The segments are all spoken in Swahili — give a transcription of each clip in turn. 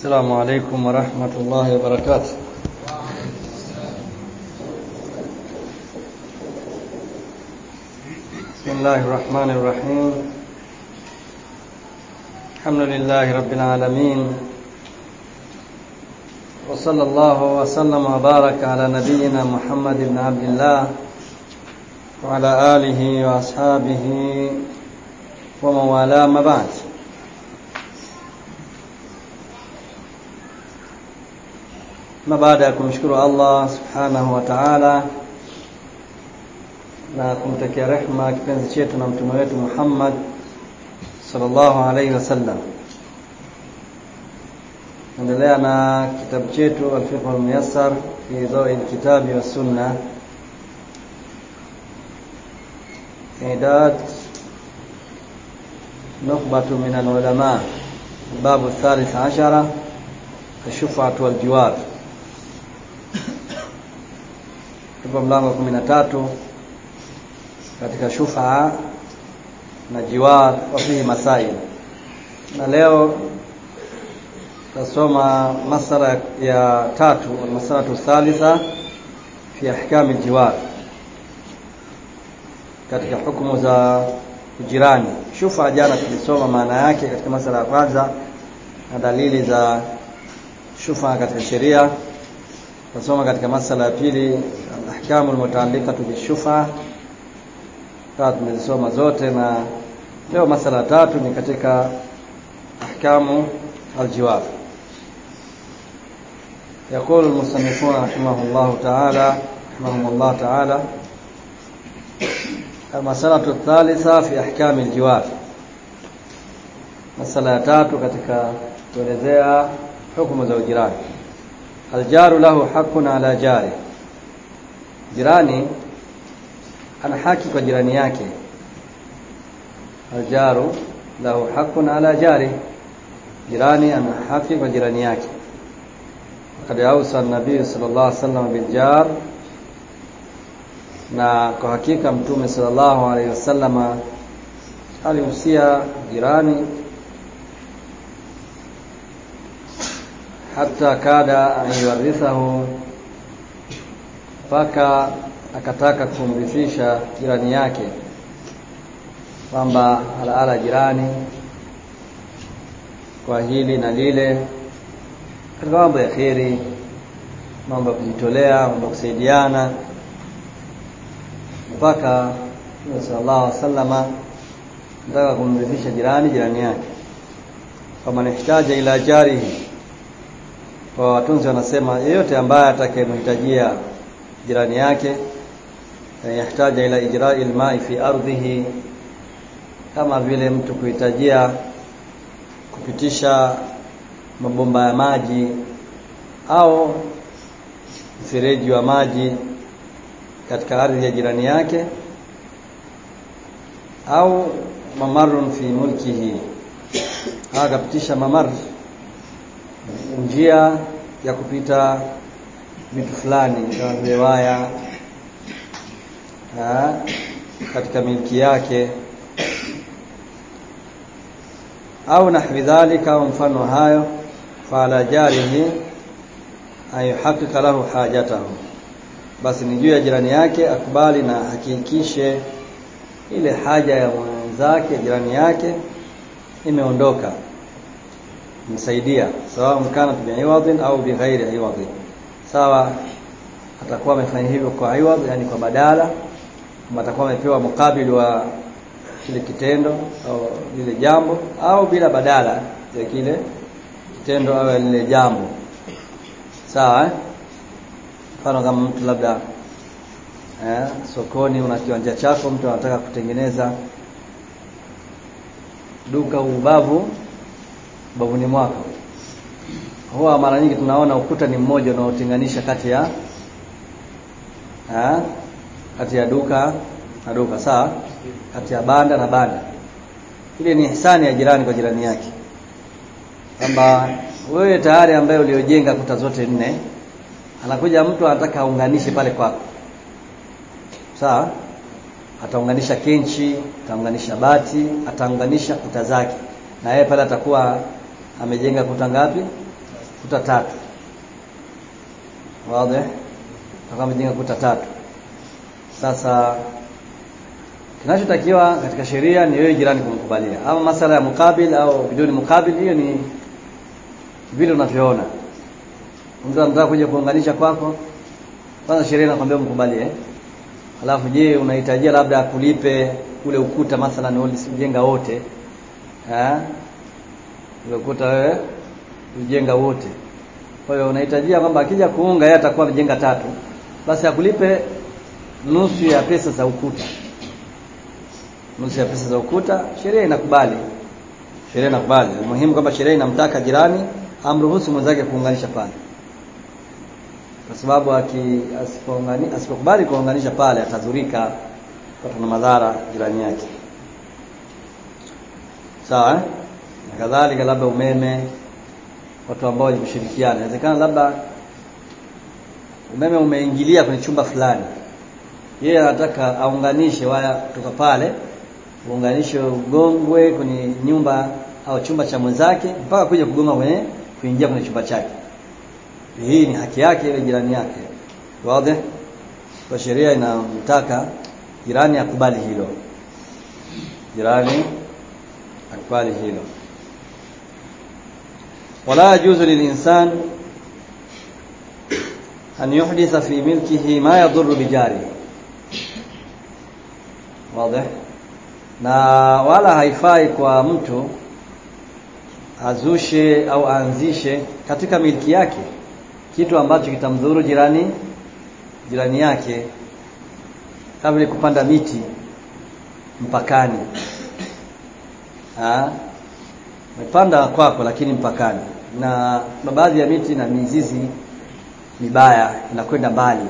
السلام عليكم ورحمة الله وبركاته بسم الله الرحمن الرحيم الحمد لله رب العالمين وصلى الله وسلم وبارك على نبينا محمد بن عبد الله وعلى آله وأصحابه ومن والاه ما بعد na baada ya kumshukuru Allah subhanahu wa ta'ala na kumtakia rehma kipenzi chetu na mtume wetu Muhammad sallallahu alaihi wasallam endelea na kitabu chetu al-fiqh al-muyassar fi dhawi al-kitabi wa sunna idad نخبة من العلماء الباب الثالث عشر الشفعة والجوار tupo mlango wa kumi na tatu katika shufaa na jiwar wafihi masail na leo tasoma masala ya tatu almasalatu thalitha fi ahkami jiwar katika hukumu za ujirani shufa jana tulisoma maana yake katika masala ya kwanza na dalili za shufa katika sheria tasoma katika masala ya pili ahkamu almutaalliqatu bishufa tatu tumezisoma zote na leo masala ya tatu ni katika ahkamu aljiwar يقول المصنفون رحمه الله تعالى رحمهم الله تعالى المسألة الثالثة في أحكام الجوار مسألة tatu katika kuelezea hukumu za ujirani aljaru lahu haqqun ala jari jirani ana haki kwa jirani yake aljaru lahu haqqun ala jari jirani ana haki kwa jirani yake قد أوصى النبي صلى الله عليه وسلم بالجار na kwa hakika mtume sallallahu alaihi wasallam alihusia jirani hata kada ayuwarithahu mpaka akataka kumrithisha jirani yake kwamba alaala jirani kwa hili na lile katika mambo ya kheri mambo ya kujitolea mambo ya kusaidiana mpaka Mtume sallallahu alaihi wasallama nataka kumrithisha jirani jirani yake kama nihitaja ila jarihi kwa watunzi wanasema yeyote ambaye atakayemhitajia jirani yake yahitaja ila ijra'i alma'i fi ardhihi kama vile mtu kuhitajia kupitisha mabomba ya maji au mfereji wa maji katika ardhi ya jirani yake au mamarun fi mulkihi akapitisha mamar njia ya kupita vitu fulani kama vile waya katika milki yake au nahwi dhalika au mfano hayo fala jarihi ayuhaqiqa lahu hajatahu basi ni juu ya jirani yake akubali na hakikishe ile haja ya mwenzake jirani yake imeondoka msaidia sawa kana biiwadhin au bighairi iwadhin sawa atakuwa amefanya hivyo kwa iwadh yani kwa badala kama atakuwa amepewa mukabili wa kile kitendo au lile jambo au bila badala ya kile kitendo au lile jambo sawa eh? mfano kama mtu labda eh, sokoni una kiwanja chako mtu anataka kutengeneza duka ubavu bavuni mwako huwa mara nyingi tunaona ukuta ni mmoja unaotenganisha kati ya eh, kati ya duka na duka sawa kati ya banda na banda ile ni ihsani ya jirani kwa jirani yake kwamba wewe tayari ambaye uliojenga kuta zote nne anakuja mtu anataka aunganishe pale kwako sawa ataunganisha kenchi ataunganisha bati ataunganisha kuta zake na yeye pale atakuwa amejenga kuta ngapi kuta tatu wazi atakuwa amejenga kuta tatu sasa kinachotakiwa katika sheria ni wewe jirani kumkubalia ama masala ya mukabil au biduni mukabil hiyo ni vile unavyoona mtu anataka kuja kuunganisha kwako kwanza sheria inakwambia mkubalie alafu je unahitajia labda akulipe ule ukuta mathalan ulijenga wote eh ule ukuta wewe ujenga wote kwa hiyo unahitajia kwamba akija kuunga yeye atakuwa amejenga tatu basi akulipe nusu ya pesa za ukuta nusu ya pesa za ukuta sheria inakubali sheria inakubali muhimu kwamba sheria inamtaka jirani amruhusu mwenzake kuunganisha pale kwa sababu asipokubali kuunganisha pale atadhurika kupata na madhara jirani yake sawa eh? kadhalika labda umeme watu ambao ni kushirikiana inawezekana labda umeme umeingilia kwenye chumba fulani yeye anataka aunganishe waya kutoka pale uunganishe ugongwe kwenye nyumba au chumba cha mwenzake mpaka kuja kugonga kwenye kuingia kwenye chumba chake hii ni haki yake ile jirani yake wazi kwa sheria inamtaka jirani akubali hilo jirani akubali hilo wala yajuzu lilinsan an yuhditha fi milkihi ma yadhurru bijari wazi na wala haifai kwa mtu azushe au aanzishe katika milki yake kitu ambacho kitamdhuru jirani jirani yake kama vile kupanda miti mpakani ah umepanda kwako lakini mpakani na kuna baadhi ya miti na mizizi mibaya inakwenda mbali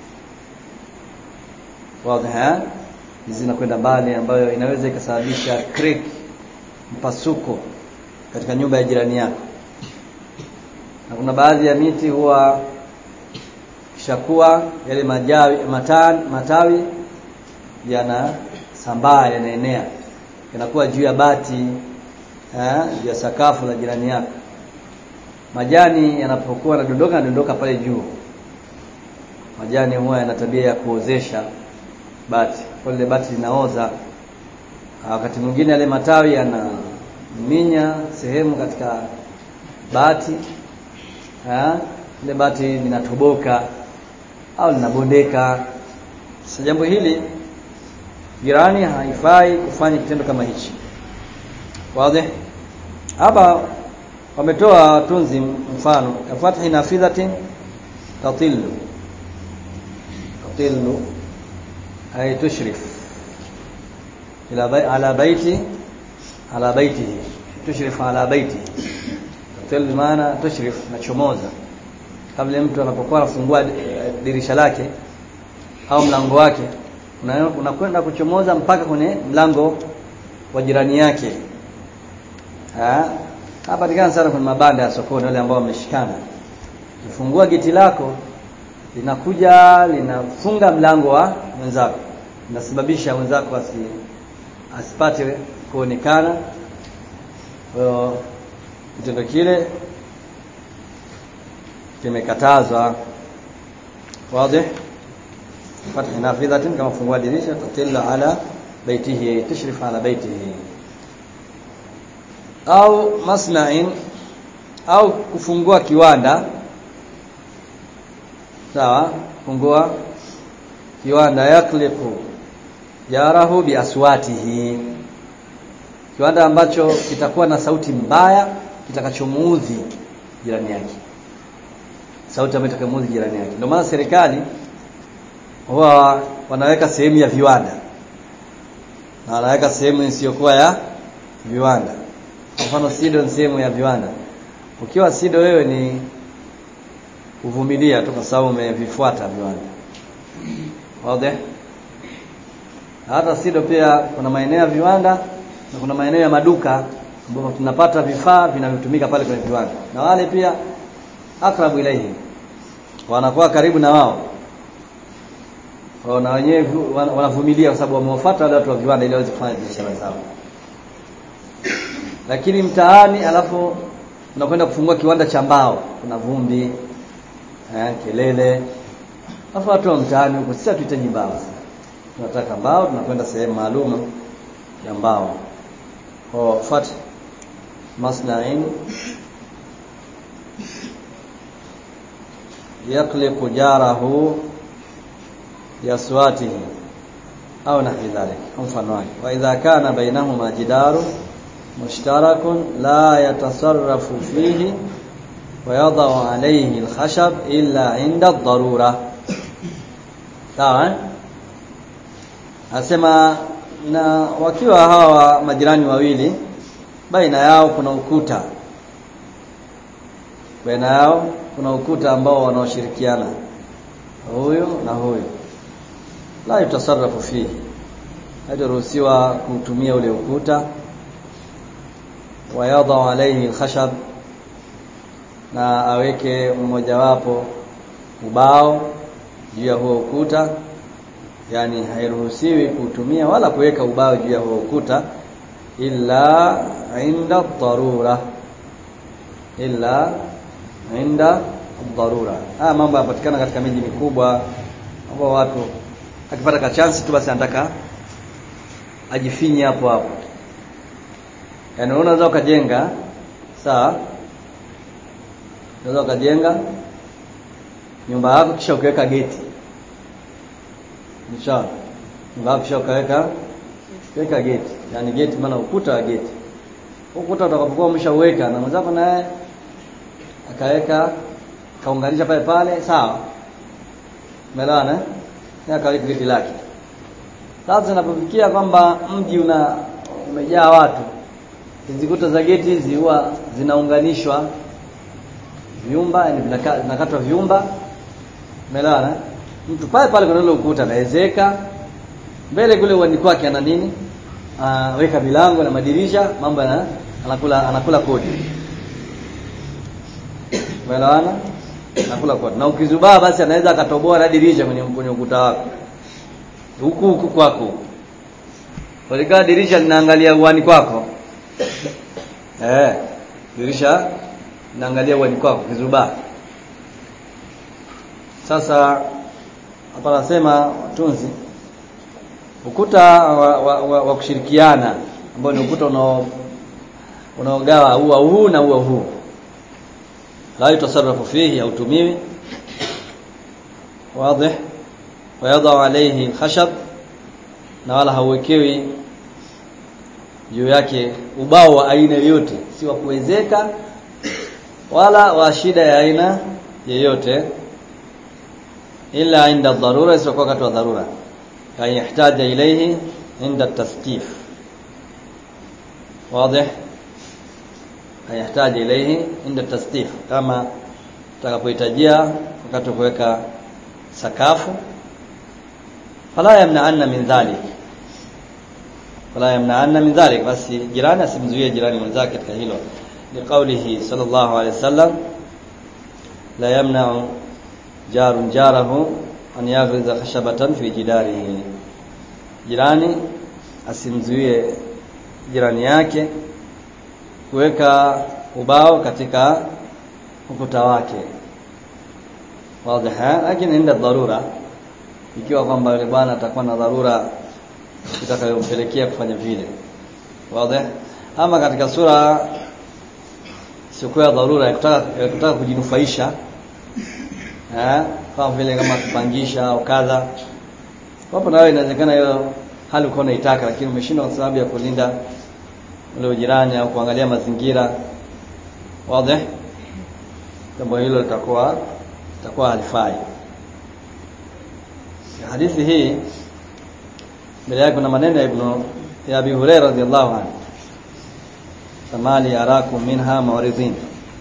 wazi mizizi inakwenda mbali ambayo inaweza ikasababisha crack mpasuko katika nyumba ya jirani yako na kuna baadhi ya miti huwa kishakuwa yale majawi matawi, matawi yanasambaa yanaenea yanakuwa juu ya bati eh, ya sakafu la jirani yako majani yanapokuwa yanadondoka yanadondoka pale juu majani huwa yana tabia ya kuozesha bati kwa ile bati linaoza wakati mwingine yale matawi yanaminya sehemu katika bati ile bati linatoboka au linabondeka sasa jambo hili jirani haifai kufanya kitendo kama hichi wazi hapa wametoa watunzi mfano kafathi nafidhatin tatillu tatillu ay tushrif ila bay, ala baiti ala baitihi tushrif ala baitihi tatillu maana tushrif nachomoza kabla mtu anapokuwa anafungua dirisha lake au mlango wake unakwenda kuchomoza mpaka kwenye mlango wa jirani yake hapatikana sana kwenye mabanda ya sokoni wale ambao wameshikana kifungua geti lako linakuja linafunga mlango wa mwenzako linasababisha mwenzako asi, asipate kuonekana kwa kitendo kile kimekatazwa wazi فتح نافذة كما فungua dirisha tatil ala baitihi tashrif ala baitihi au masna'in au kufungua kiwanda sawa fungua kiwanda yakliqu jarahu biaswatihi kiwanda ambacho kitakuwa na sauti mbaya kitakachomuudhi jirani yake sauti ambayo itakayomuudhi jirani yake ndio maana serikali huwa wanaweka sehemu ya viwanda na wanaweka sehemu isiyokuwa ya viwanda kwa mfano SIDO ni sehemu ya viwanda ukiwa SIDO wewe ni kuvumilia tu kwa sababu umevifuata viwanda wazi hata SIDO pia kuna maeneo ya viwanda na kuna maeneo ya maduka ambapo tunapata vifaa vinavyotumika pale kwenye viwanda na wale pia akrabu ilaihi wanakuwa karibu na wao na wenyewe wanavumilia kwa sababu wamewafuata wale watu wa viwanda ili waweze kufanya biashara zao lakini mtaani alafu unakwenda kufungua kiwanda cha mbao kuna vumbi eh, kelele alafu watu wa mtaani huko sisi hatuhitaji mbao tunataka mbao tunakwenda sehemu maalum ya mbao kwa fat masna'in yaqliqu jarahu yaswatihi au nahwi dhalik mfano wake wa idha kana bainahuma jidaru mushtarakun la yatasarrafu fihi wa yadau alayhi alkhashab illa inda ad-darura sawa asema na wakiwa hawa majirani wawili baina yao kuna ukuta baina yao kuna ukuta ambao wanaoshirikiana huyu na huyu la yutasarrafu fihi hairuhusiwa kutumia ule ukuta wayadha alayhi alkhashab na aweke mmojawapo ubao juu ya huo ukuta yani hairuhusiwi kutumia wala kuweka ubao juu ya huo ukuta illa inda dharura illa inda dharura haya mambo yanapatikana katika miji mikubwa ambao watu akipata ka chance tu basi anataka ajifinye hapo hapo yaani unaweza ukajenga sawa unaweza ukajenga nyumba yako kisha ukiweka geti Inshallah. Nyumba yako kisha ukaweka weka geti yaani geti maana ukuta wa geti ukuta utakapokuwa umeshauweka na mwenzako naye akaweka kaunganisha pale pale sawa umeelewana eh akaweka geti lake sasa inapofikia kwamba mji una umejaa watu hizi kuta za geti hizi huwa zinaunganishwa vyumba yani vinakatwa vyumba umeelewana mtu pale pale kuna ile ukuta anaezeka mbele kule uani kwake ana nini weka milango na madirisha mambo yana anakula anakula kodi umeelewana anakula kodi na ukizubaa basi anaweza akatoboa na dirisha kwenye kwenye ukuta wako huku huku kwako Walika dirisha linaangalia uani kwako eh dirisha linaangalia uani kwako kizubaa sasa hapa nasema watunzi ukuta wa, wa, wa, wa kushirikiana ambao ni ukuta unao unaogawa ua huu na ua huu la yutasarrafu fihi hautumiwi wazi wayadha alayhi khashab na wala hauwekewi juu yake ubao wa aina yoyote si wa kuwezeka wala wa shida ya aina yoyote illa inda dharura isipokuwa wakati wa dharura kan yahtaja ilayhi inda tasqif واضح kan yahtaja ilayhi inda tasqif kama utakapohitajia wakati kuweka sakafu fala yamna'anna min dhalik fala yamna'anna min dhalik basi jirani asimzuie jirani mwenzake katika hilo liqaulihi sallallahu alayhi wasallam la yamna'u jarun jarahu an yaghriza khashabatan fi jidarihi jirani asimzuie jirani yake kuweka ubao katika ukuta wake wazi lakini inda dharura ikiwa kwamba yule bwana atakuwa na dharura itakayompelekea kufanya vile wazi ama katika sura sio ya dharura ya kutaka, ya kutaka kujinufaisha eh kama vile kama kupangisha au kadha hapo nawe inawezekana hiyo hali uko unaitaka lakini umeshindwa kwa sababu ya kulinda ule ujirani au kuangalia mazingira wazi jambo hilo litakuwa litakuwa halifai hadithi hii mbele yake kuna maneno ya ibn ya Abi Hurairah radhiyallahu anhu famali arakum minha muridin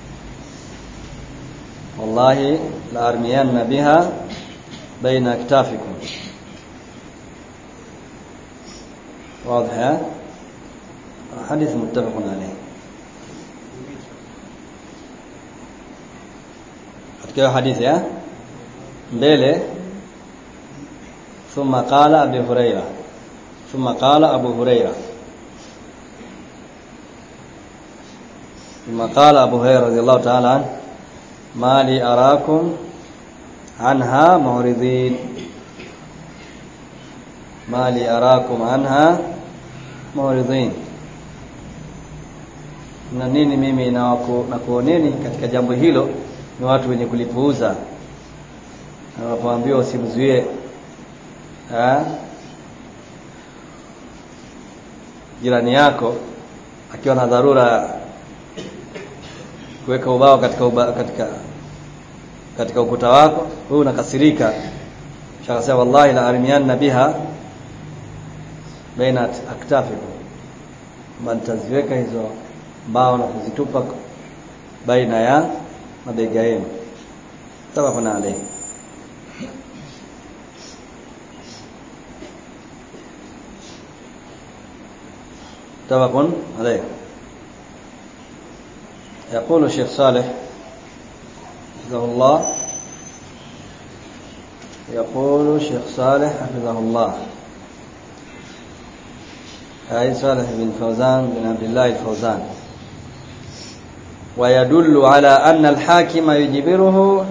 wallahi la armiyanna biha baina aktafikum واضح حديث متفق عليه katika hadithi ya mbele ثم قال ابي هريره ثم قال ابو هريره ثم قال أبو هريرة رضي الله تعالى عنه ما لي أراكم عنها معرضين ما لي أراكم عنها معرضين na nini mimi na kuoneni katika jambo hilo ni watu wenye kulipuuza wanapoambiwa usimzuie jirani yako akiwa na dharura kuweka ubao katika uba, katika katika ukuta wako wewe unakasirika shakasema wallahi la armianna biha baina aktafikum nitaziweka hizo mbao na kuzitupa baina ya mabega yenu tabaqun alayhi متفق عليه يقول الشيخ صالح حفظه الله يقول الشيخ صالح حفظه الله أي صالح بن فوزان بن عبد الله الفوزان ويدل على أن الحاكم يجبره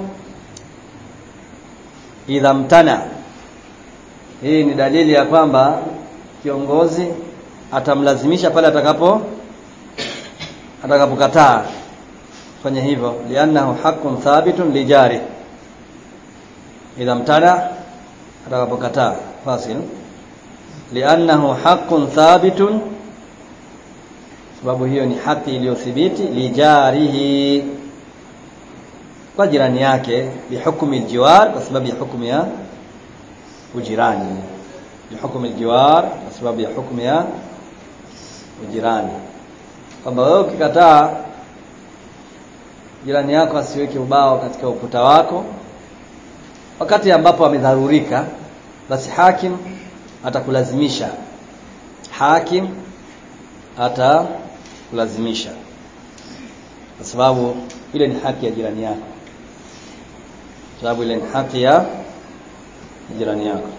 إذا امتنع hii ni dalili ya kwamba kiongozi atamlazimisha pale atakapo atakapokataa fanya hivyo liannahu haqqun thabitun lijari idha mtana atakapokataa fasil liannahu haqqun thabitun sababu hiyo ni haki iliyothibiti lijarihi kwa jirani yake bihukmi aljiwar kwa sababu ya hukumu ya ujirani bihukmu aljiwar kwa sababu ya hukumu ya ujirani kwamba wewe ukikataa jirani yako asiweke ubao katika ukuta wako wakati ambapo amedharurika basi hakim atakulazimisha hakim atakulazimisha kwa sababu ile ni haki ya jirani yako sababu ile ni haki ya jirani yako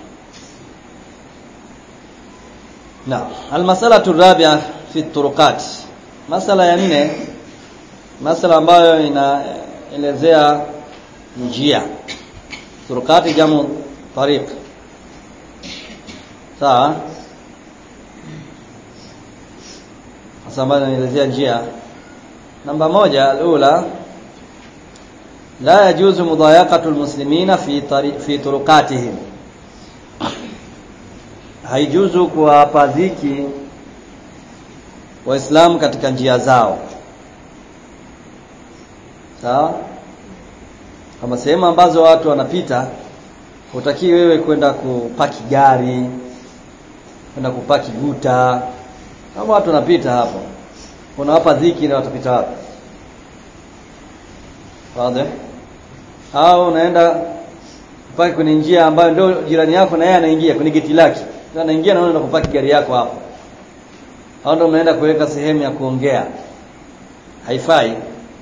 na almasalatu rabi'a fi turuqat masala ya nne masala ambayo inaelezea njia turukati jamu tariq sawa hasa ambayo inaelezea njia namba moja alula la yajuzu mudayaqatu almuslimina fi tariq fi turuqatihim haijuzu kuwapa dhiki waislamu katika njia zao sawa kama sehemu ambazo watu wanapita hutaki wewe kwenda kupaki gari kwenda kupaki guta kama watu wanapita hapo unawapa dhiki na watapita wapi wazi au unaenda kupaki kwenye njia ambayo ndio jirani yako na yeye anaingia kwenye geti lake ndio anaingia na unaenda kupaki gari yako hapo au ndio mnaenda kuweka sehemu ya kuongea haifai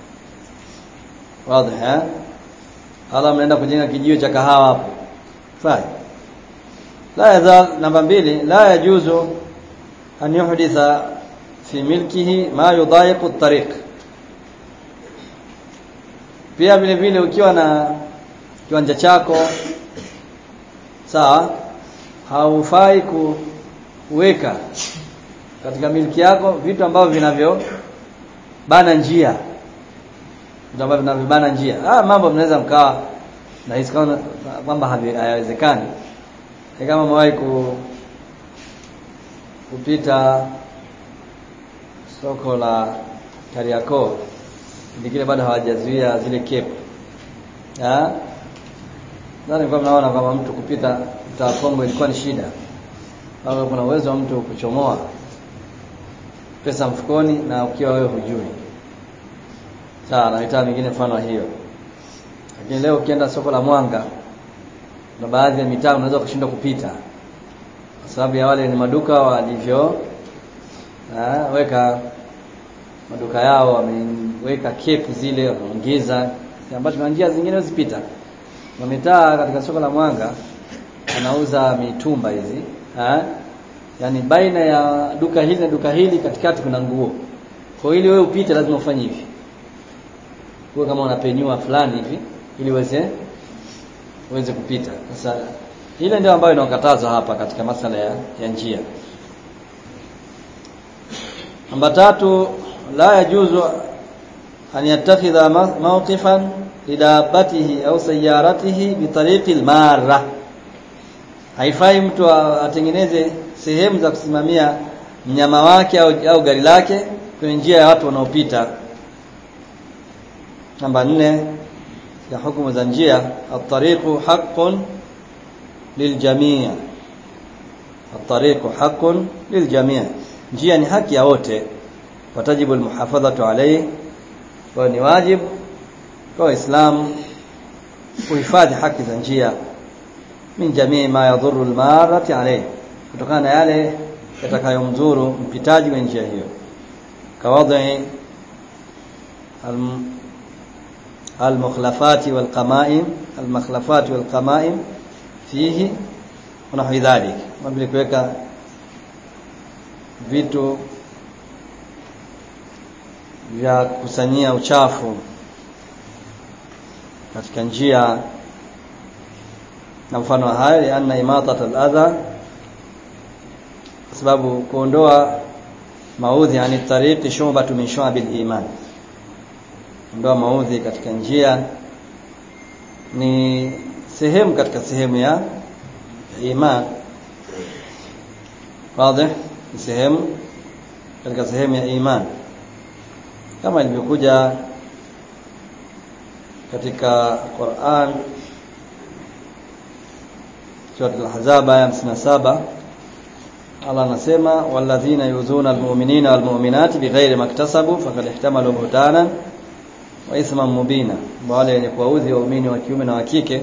wazi eh ala mnaenda kujenga kijiwe cha kahawa hapo fai la yazal namba mbili la yajuzu an yuhditha fi milkihi ma yudayiqu at-tariq pia vile vile ukiwa na kiwanja chako sawa haufai kuweka katika milki yako vitu ambavyo vinavyo bana njia vitu ambavyo vinavyobana njia ah mambo mnaweza mkawa na hisi kama kwamba hayawezekani ni kama mwahi ku kupita soko la Kariakoo ndio kile bado hawajazuia zile kepu ah Nadhani kwa mnaona kama mtu kupita mtaa Kongo ilikuwa ni shida. Au kuna uwezo wa mtu kuchomoa pesa mfukoni na ukiwa wewe hujui. Sawa, na mitaa mingine mfano hiyo. Lakini leo ukienda soko la Mwanga na baadhi ya mitaa unaweza kushindwa kupita. Kwa sababu ya wale ni maduka walivyo ah weka maduka yao wameweka kepu zile wameongeza ambacho na njia zingine zipita na mitaa katika soko la Mwanga anauza mitumba hizi ha? yaani baina ya duka hili na duka hili katikati kuna nguo kwa ili wewe upite lazima ufanye hivi kwa kama unapenyua fulani hivi ili uweze uweze kupita sasa ile ndio ambayo inaokatazwa hapa katika masala ya, ya njia namba tatu la yajuzu an yattakhidha mawqifan lidabatihi au sayaratihi bitariqi almarra haifai mtu atengeneze sehemu za kusimamia mnyama wake au, au gari lake kwenye njia ya watu wanaopita namba nne ya hukumu za njia at-tariqu haqqun liljamii at-tariqu haqqun liljamii njia ni haki ya wote watajibu almuhafadhatu alayhi kwa ni wajibu kwa waislamu kuhifadhi haki za njia min jamii ma yadhuru almarati alayhi kutokana na yale yatakayomdhuru mpitaji kwenye njia hiyo kawadhi المخلفات والقمائم المخلفات والقمائم فيه ونحو ذلك mabili kuweka vitu vya kusanyia uchafu katika njia na mfano wa hayo lianna imatat al-adha kwa sababu kuondoa maudhi ani tariqi shubatu min shu'abil iman ondoa maudhi katika njia ni sehemu katika sehemu ya iman wazi ni sehemu katika sehemu ya iman kama ilivyokuja katika Qur'an sura al-Ahzab aya 57 Allah anasema walladhina yuzuna almu'minina walmu'minati bighairi maktasabu faqad ihtamalu buhtanan wa ithman mubina wale wenye kuwaudhi waumini wa kiume na wa kike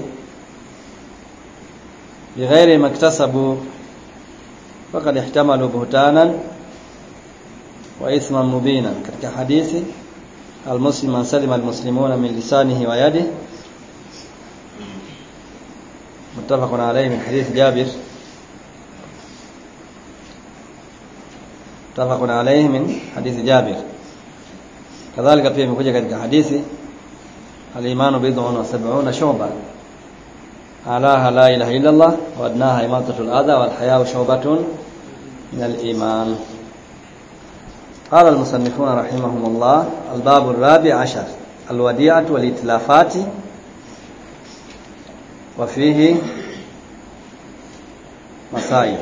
bighairi maktasabu faqad ihtamalu buhtanan wa ithman mubina katika hadithi almuslim man salima almuslimuna min lisanihi wa yadihi متفق عليه من حديث جابر متفق عليه من حديث جابر كذلك pia imekuja katika hadithi al-imanu bid'un wa sab'una shu'ba alaha la ilaha illa Allah wa adnaha imatatu al-adha wal haya'u shu'batun min al-iman قال المصنفون رحمهم الله الباب الرابع عشر الوديعة والإتلافات وفيه مسائل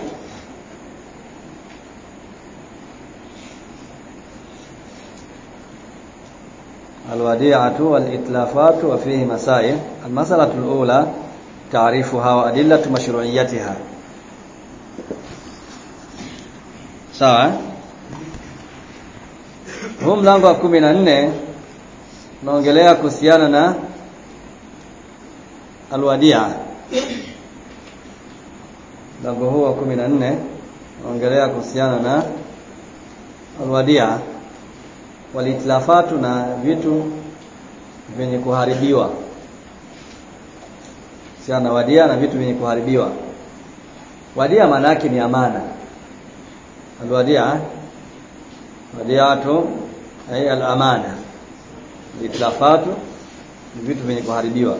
الوديعة والإتلافات وفيه مسائل المسألة الأولى تعريفها وأدلة مشروعيتها sawa huu mlango wa kumi na nne unaongelea kuhusiana na alwadia mlango huu wa kumi na nne unaongelea kuhusiana na alwadia walitlafatu na vitu vyenye kuharibiwa kuhusiana na wadia na vitu vyenye kuharibiwa wadia maana yake ni amana alwadia wadiatu ay al-amana itlafatu ni vitu vyenye kuharibiwa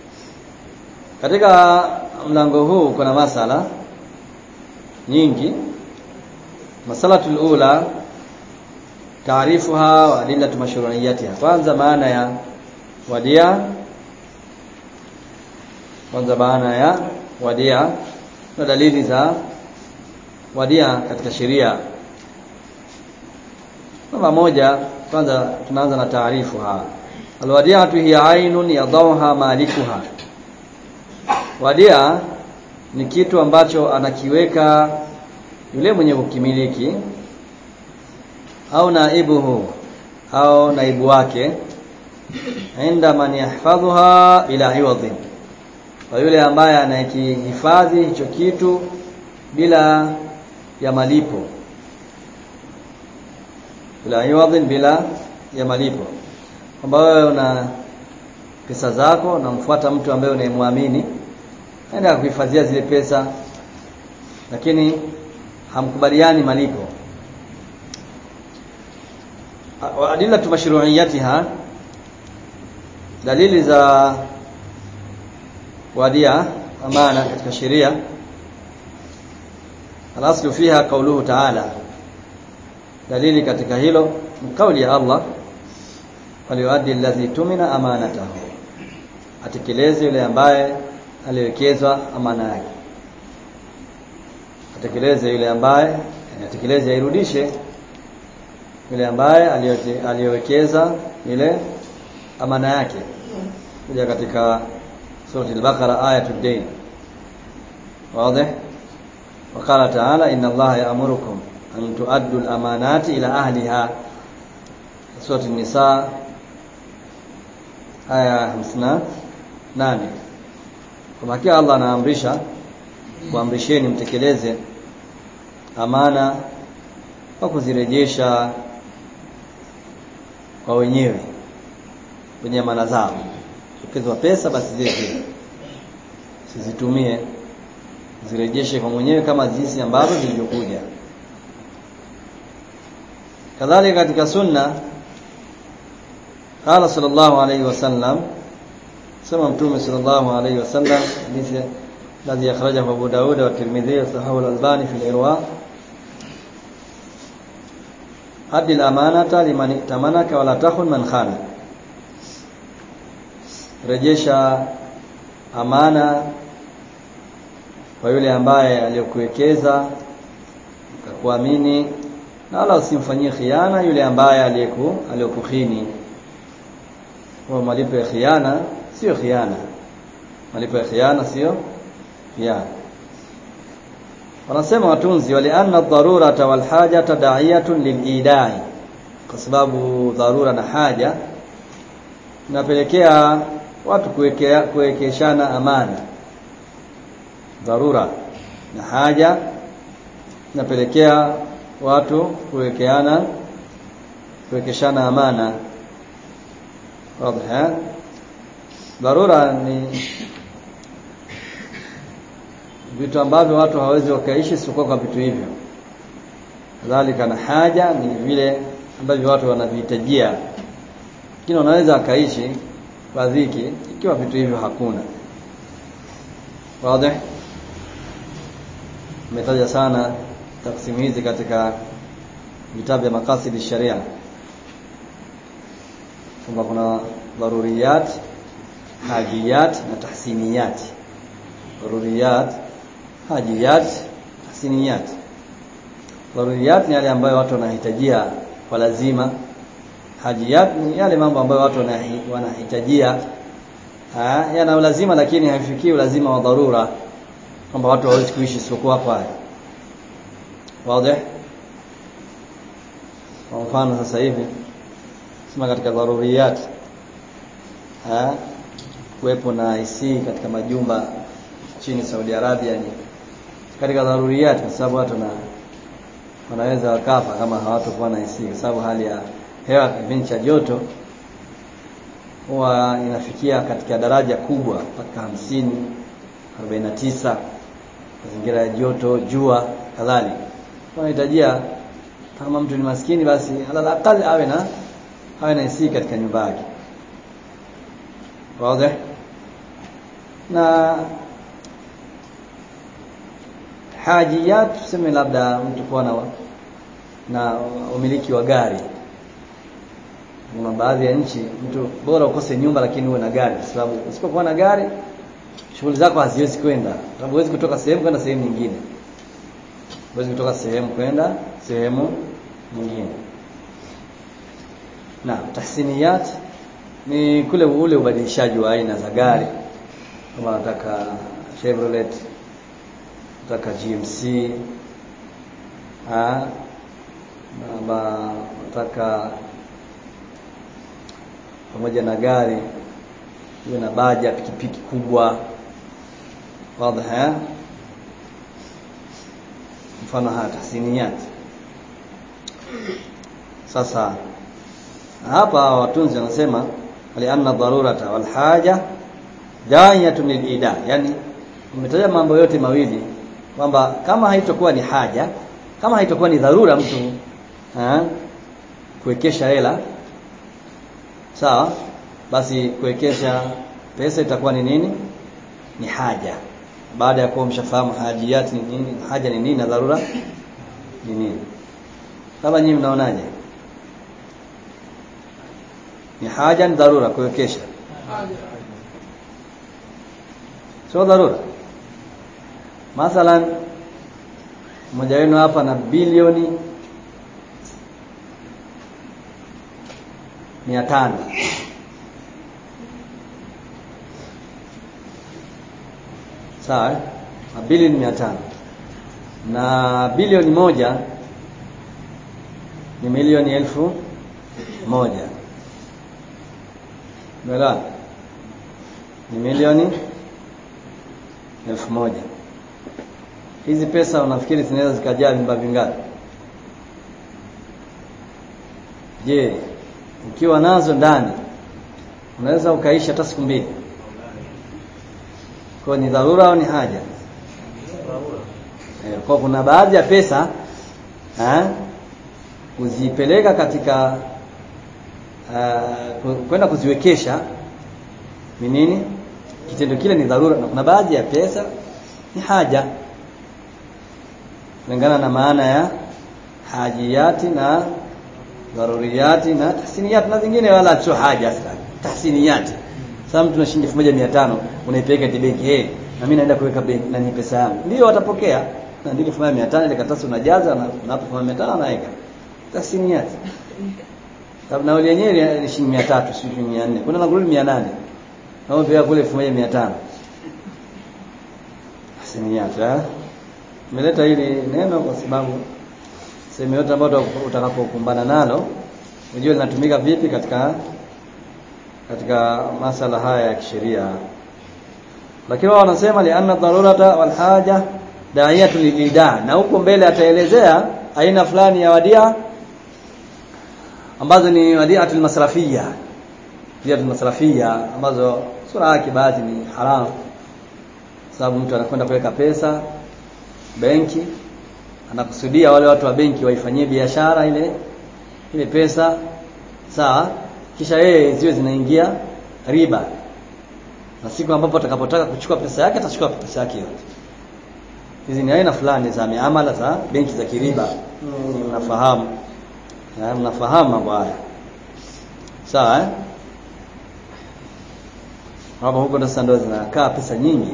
katika mlango huu kuna masala nyingi masalatul ula taarifuha wa adillatu mashru'iyatiha kwanza maana ya wadia kwanza maana ya wadia na dalili za wadia katika sheria namba moja kwanza tunaanza na taarifuha alwadiatu hiya ainun yadauha malikuha wadia ni kitu ambacho anakiweka yule mwenye kukimiliki au naibuhu au naibu wake inda man yahfadhuha bila iwadhin kwa yule ambaye anakihifadhi hicho kitu bila ya malipo bila iwadhin bila ya malipo kwamba wewe una pesa zako unamfuata mtu ambaye unayemwamini aenda kuhifadhia zile pesa lakini hamkubaliani malipo adilla mashru'iyatiha dalili za wadia amana katika sheria alaslu fiha qauluhu ta'ala dalili katika hilo ni kauli ya Allah waliwadi alladhi tumina amanatahu atekeleze yule ambaye aliwekezwa amana yake atekeleze yule ambaye atekeleze airudishe yule ambaye aliyowekeza ile amana yake kuja katika surati al-Baqara ayatul dayn wazi وقال تعالى إن الله يأمركم أن تؤدوا الأمانات إلى أهلها سورة النساء آية 58 kwa hakika Allah anaamrisha kuamrisheni mtekeleze amana kwa kuzirejesha kwa wenyewe kwenye amana zao ukikezwa pesa basi zile zile sizitumie zirejeshe kwa mwenyewe kama jinsi ambavyo zilivyokuja kadhalika katika sunna qala sallallahu alayhi wasallam sema mtume sallallahu alayhi wasallam hadithi الذي أخرجه أبو داود والترمذي وصححه الألباني في الإرواء أد الأمانة لمن ائتمنك ولا تخن من خانك rejesha amana kwa yule ambaye aliyokuwekeza akakuamini na wala usimfanyie khiana yule ambaye aliyeku aliyokukhini kwa malipo ya khiana sio khiana malipo ya khiana sio khiana wanasema watunzi wali anna dharurata wal hajata da'iyatun lilidai kwa sababu dharura na haja inapelekea watu kuwekea kuwekeshana amana dharura na haja inapelekea watu kuwekeana kuwekeshana amana wazi dharura ni vitu ambavyo watu hawawezi wakaishi isipokuwa kwa vitu hivyo kadhalika na haja ni vile ambavyo watu wanavihitajia lakini wanaweza wakaishi kwa dhiki ikiwa vitu hivyo hakuna wazi umetaja sana taksimu hizi katika vitabu vya makasidi sharia kwamba kuna dharuriyat hajiyat na tahsiniyat dharuriyat hajiyat tahsiniyat dharuriyat ni yale ambayo watu wanahitajia kwa lazima hajiyat ni yale mambo ambayo watu wanahitajia yana ulazima lakini haifikii ulazima wa dharura kwamba watu hawawezi kuishi isipokuwa kwayo wazi kwa mfano sasa hivi sema katika dharuriyat ha kuwepo na IC katika majumba chini Saudi Arabia ni katika dharuriyat kwa sababu watu na wanaweza wakafa kama hawatakuwa na IC kwa sababu hali ya hewa kipindi cha joto huwa inafikia katika daraja kubwa mpaka hamsini 49 mazingira ya joto jua kadhalika tunahitajia kama mtu ni maskini basi alal aqal awe na awe na isi katika nyumba yake wazi na hajiyat tuseme labda mtu kuwa na na umiliki wa gari kuna baadhi ya nchi mtu bora ukose nyumba lakini uwe na gari kwa sababu usipokuwa na gari shughuli zako haziwezi kwenda sababu huwezi kutoka sehemu kwenda sehemu nyingine huwezi kutoka sehemu kwenda sehemu nyingine na tahsiniyat ni kule ule ubadilishaji wa aina za gari kama nataka Chevrolet nataka GMC ah na nataka pamoja na gari iwe na baja pikipiki kubwa wazi mfano haya tahsiniyat sasa hapa watunzi wanasema lianna dharurata wal haja da'iyatun lilida yani umetaja mambo yote mawili kwamba kama haitokuwa ni haja kama haitokuwa ni dharura mtu ha, kuwekesha hela sawa basi kuwekesha pesa itakuwa ni nini ni haja baada ya kuwa mshafahamu hajiyati ni nini haja ni nini na dharura ni nini kama nyinyi mnaonaje ni haja ni dharura kuwekesha sio dharura mathalan mmoja wenu hapa na bilioni mia tano sawa na bilioni mia tano na bilioni moja ni milioni elfu moja umeelewa ni milioni elfu moja hizi pesa unafikiri zinaweza zikajaa vyumba vingapi je ukiwa nazo ndani unaweza ukaishi hata siku mbili kwa ni dharura au ni haja e, kwa kuna baadhi ya pesa eh, kuzipeleka katika uh, kwenda kuziwekesha ni nini kitendo kile ni dharura na kuna baadhi ya pesa ni haja kulingana na maana ya hajiyati na dharuriyati na tahsiniyati na zingine wala sio haja aslan tahsiniyati sasa mtu na shilingi 1500 unaipeleka benki hey, na mimi naenda kuweka benki na ni pesa yangu ndio watapokea na ndiko 1500 ile karatasi unajaza na unapo 1500 unaweka tahsiniyati sababu nauli yenyewe ni shilingi 300 sio shilingi 400 kuna nakurudi 800 na wewe kule 1500 tahsiniyati eh Nimeleta hili neno kwa sababu sehemu yote ambayo utakapokumbana nalo unajua linatumika vipi katika katika masala haya ya kisheria. Lakini wao wanasema li anna dharurata wal haja da'iyatu lilida na huko mbele ataelezea aina fulani ya wadia ambazo ni wadiatul masrafia wadiatul masrafia ambazo sura yake baadhi ni haramu sababu mtu anakwenda kuweka pesa benki anakusudia wale watu wa benki waifanyie biashara ile ile pesa sawa kisha yeye ziwe zinaingia riba na siku ambapo atakapotaka kuchukua pesa yake atachukua pesa yake yote hizi ni aina fulani za miamala za benki za kiriba mnafahamu mm, mnafahamu mambo haya sawa eh hapo huko sasa ndo zinakaa pesa nyingi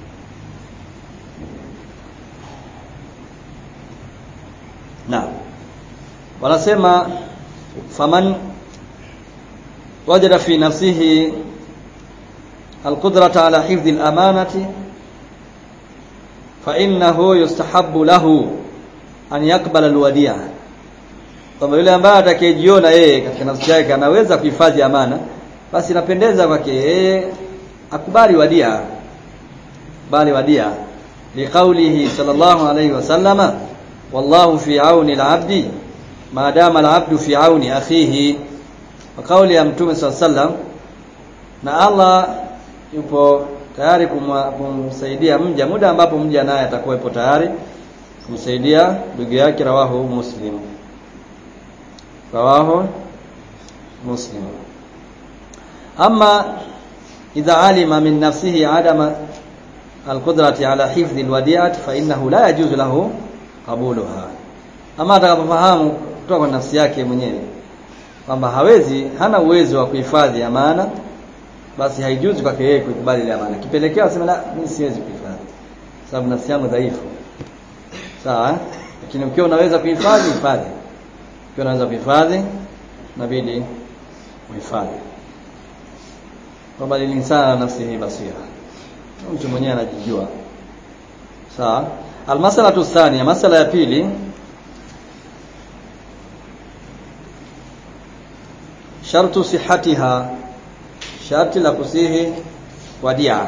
na wanasema faman wajada fi nafsihi alqudrata ala hifdhi alamanati fa innahu yustahabbu lahu an yakbala alwadia kwamba yule ambaye atakayejiona yeye katika nafsi yake anaweza kuhifadhi amana basi inapendeza kwake yeye akubali wadia bali wadia liqaulihi sallallahu alayhi wasallama wallahu fi auni al-abdi ma dama al-abdu fi auni akhihi wa kauli ya mtume sallam na Allah yupo tayari kumsaidia mja muda ambapo mja naye atakuwa yupo tayari kumsaidia ndugu yake rawahu muslim rawahu muslim ama idha alima min nafsihi adama alqudrati ala hifdhi alwadi'ati fa innahu la yajuzu lahu qabuluha ama atakapofahamu kutoka kwa nafsi yake mwenyewe kwamba hawezi hana uwezo wa kuhifadhi amana basi haijuzi kwake yeye kuikubali ile amana kipelekea asema la mimi siwezi kuhifadhi sababu nafsi yangu dhaifu sawa lakini ukiwa unaweza kuhifadhi hifadhi ukiwa unaweza kuhifadhi inabidi uhifadhi kwamba linsana nafsihi basira mtu mwenyewe anajijua sawa almasalatu thania masala ya pili shartu sihatiha sharti la kusihi wadia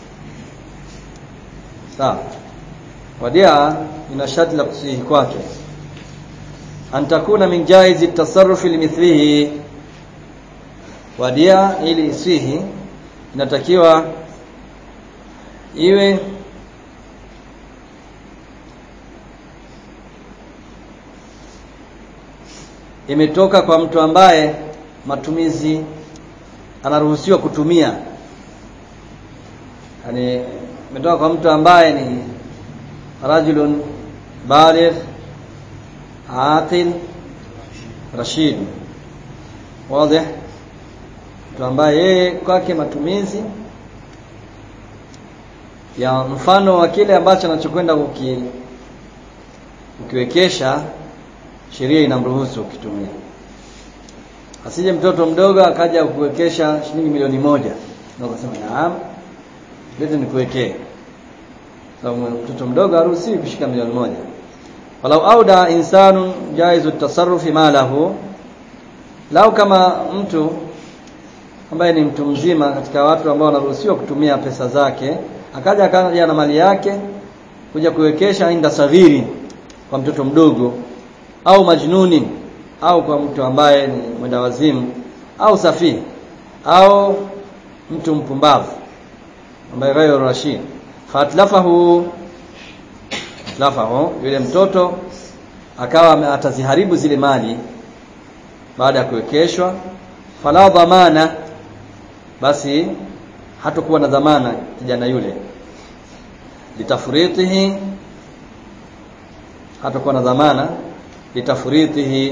sawa wadia ina sharti la kusihi kwake an takuna min jaizi tasarrufi limithlihi wadia ili isihi inatakiwa iwe imetoka kwa mtu ambaye matumizi anaruhusiwa kutumia yani umetoka kwa mtu ambaye ni rajulun baligh aqil rashid wazi mtu ambaye yeye kwake matumizi ya mfano wa kile ambacho anachokwenda uki, ukiwekesha sheria inamruhusu ukitumia asije mtoto mdogo akaja kuwekesha shilingi milioni moja na ukasema naam lete nikuwekee sababu so, mtoto mdogo haruhusiwi kushika milioni moja walau auda insanun jaizu tasarrufi malahu lau kama mtu ambaye ni mtu mzima katika watu ambao wanaruhusiwa kutumia pesa zake akaja akaja na mali yake kuja kuwekesha inda saghiri kwa mtoto mdogo au majnuni au kwa mtu ambaye ni mwenda wazimu au safi au mtu mpumbavu ambaye ghayru rashid fatlafahu atlafahu yule mtoto akawa ataziharibu zile mali baada ya kuwekeshwa fala dhamana basi hatakuwa na dhamana kijana yule litafuritihi hatakuwa na dhamana litafuritihi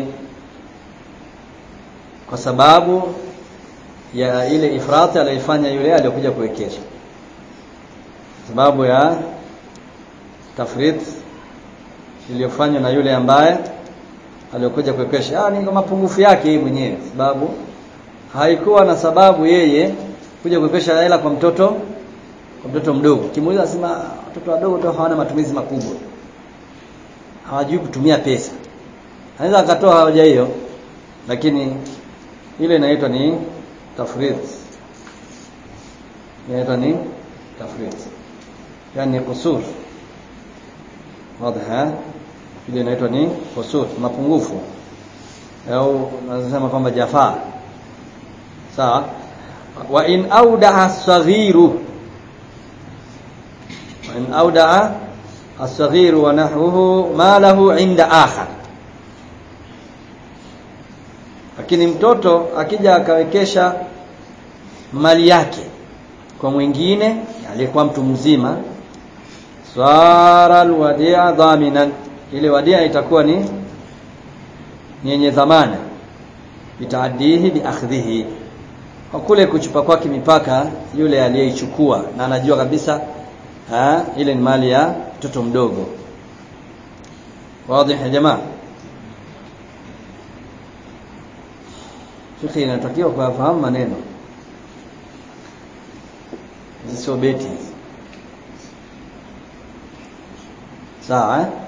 kwa sababu ya ile ifrati aliyoifanya yule aliyokuja kuwekesha sababu ya tafrit iliyofanywa na yule ambaye aliyokuja kuwekesha yani kwa mapungufu yake yeye mwenyewe sababu haikuwa na sababu yeye kuja kuwekesha hela kwa mtoto kwa mtoto mdogo kimuuliza asema watoto wadogo tu hawana matumizi makubwa hawajui kutumia pesa anaweza akatoa hoja hiyo lakini ile inaitwa ni tafrid inaitwa ni tafrid yani kusur wazi ile inaitwa ni kusur mapungufu au unasema kwamba jafaa sawa wa in audaa as-saghiru wa in audaa as-saghiru wa nahwuhu ma lahu inda akhar lakini mtoto akija akawekesha mali yake kwa mwingine aliyekuwa mtu mzima swara alwadia dhaminan ile wadia itakuwa ni yenye dhamana bitaadihi biakhdhihi kwa kule kuchupa kwake mipaka yule aliyeichukua na anajua kabisa ha, ile ni mali ya mtoto mdogo wazi ya jamaa Fikhi inatakiwa kuyafahamu maneno zisio beti sawa eh?